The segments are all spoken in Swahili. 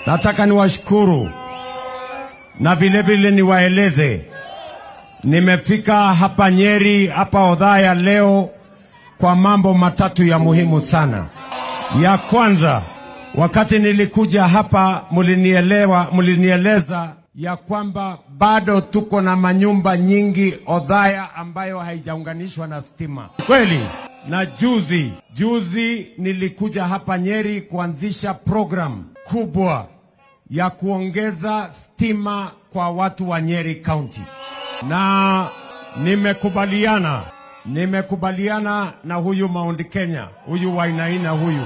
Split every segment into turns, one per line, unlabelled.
Nataka niwashukuru na vile vile niwaeleze, nimefika hapa Nyeri, hapa Odhaya leo kwa mambo matatu ya muhimu sana. Ya kwanza, wakati nilikuja hapa mulinielewa, mulinieleza ya kwamba bado tuko na manyumba nyingi Odhaya ambayo haijaunganishwa na stima. Kweli? Na juzi juzi nilikuja hapa Nyeri kuanzisha program kubwa ya kuongeza stima kwa watu wa Nyeri County, na nimekubaliana nimekubaliana na huyu Mount Kenya, huyu Wainaina huyu,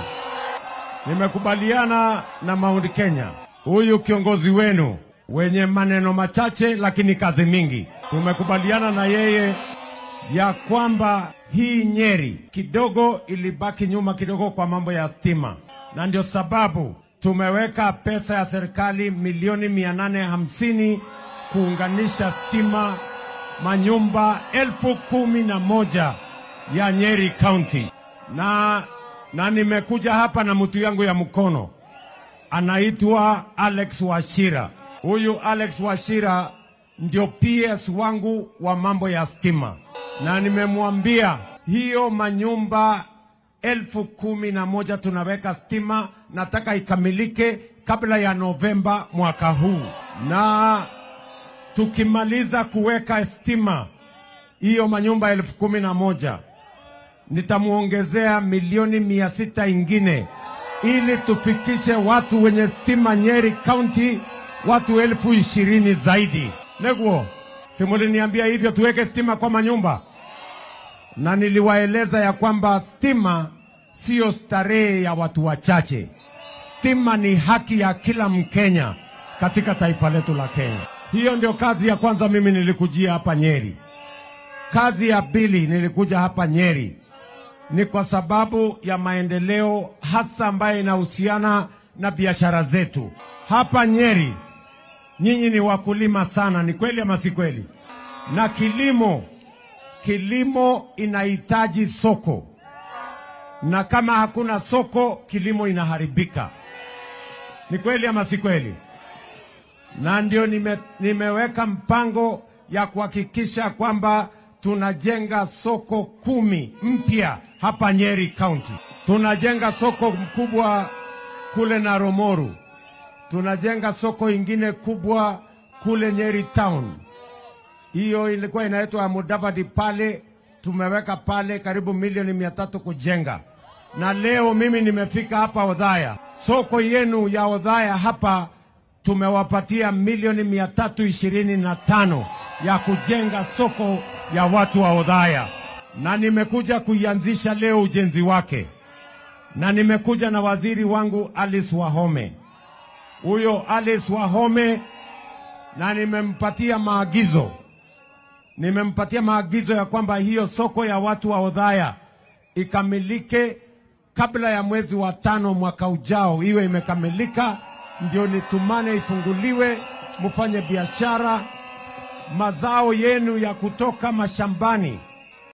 nimekubaliana na Mount Kenya, huyu kiongozi wenu wenye maneno machache lakini kazi mingi. Tumekubaliana na yeye ya kwamba hii Nyeri kidogo ilibaki nyuma kidogo kwa mambo ya stima, na ndio sababu tumeweka pesa ya serikali milioni mia nane hamsini kuunganisha stima manyumba elfu kumi na moja ya Nyeri County, na, na nimekuja hapa na mtu yangu ya mkono anaitwa Alex Washira. Huyu Alex Washira ndio PS wangu wa mambo ya stima, na nimemwambia hiyo manyumba elfu kumi na moja tunaweka stima, nataka ikamilike kabla ya Novemba mwaka huu, na tukimaliza kuweka stima hiyo manyumba elfu kumi na moja nitamwongezea milioni mia sita ingine ili tufikishe watu wenye stima Nyeri County watu elfu ishirini zaidi. Neguo, simuliniambia hivyo tuweke stima kwa manyumba, na niliwaeleza ya kwamba stima siyo starehe ya watu wachache. Stima ni haki ya kila Mkenya katika taifa letu la Kenya. Hiyo ndio kazi ya kwanza mimi nilikujia hapa Nyeri. Kazi ya pili nilikuja hapa Nyeri ni kwa sababu ya maendeleo hasa ambayo inahusiana na biashara zetu hapa Nyeri. Nyinyi ni wakulima sana, ni kweli ama si kweli? Na kilimo, kilimo inahitaji soko, na kama hakuna soko, kilimo inaharibika. Ni kweli ama si kweli? Na ndio nime, nimeweka mpango ya kuhakikisha kwamba tunajenga soko kumi mpya hapa Nyeri County. Tunajenga soko mkubwa kule Naromoru, tunajenga soko ingine kubwa kule Nyeri Town. Hiyo ilikuwa inaitwa Mudavadi pale, tumeweka pale karibu milioni mia tatu kujenga, na leo mimi nimefika hapa Odhaya, soko yenu ya Odhaya hapa tumewapatia milioni mia tatu ishirini na tano ya kujenga soko ya watu wa Odhaya, na nimekuja kuianzisha leo ujenzi wake, na nimekuja na waziri wangu Alice Wahome, huyo Alice Wahome, na nimempatia maagizo, nimempatia maagizo ya kwamba hiyo soko ya watu wa Odhaya ikamilike kabla ya mwezi wa tano mwaka ujao, iwe imekamilika, ndio nitumane ifunguliwe, mfanye biashara mazao yenu ya kutoka mashambani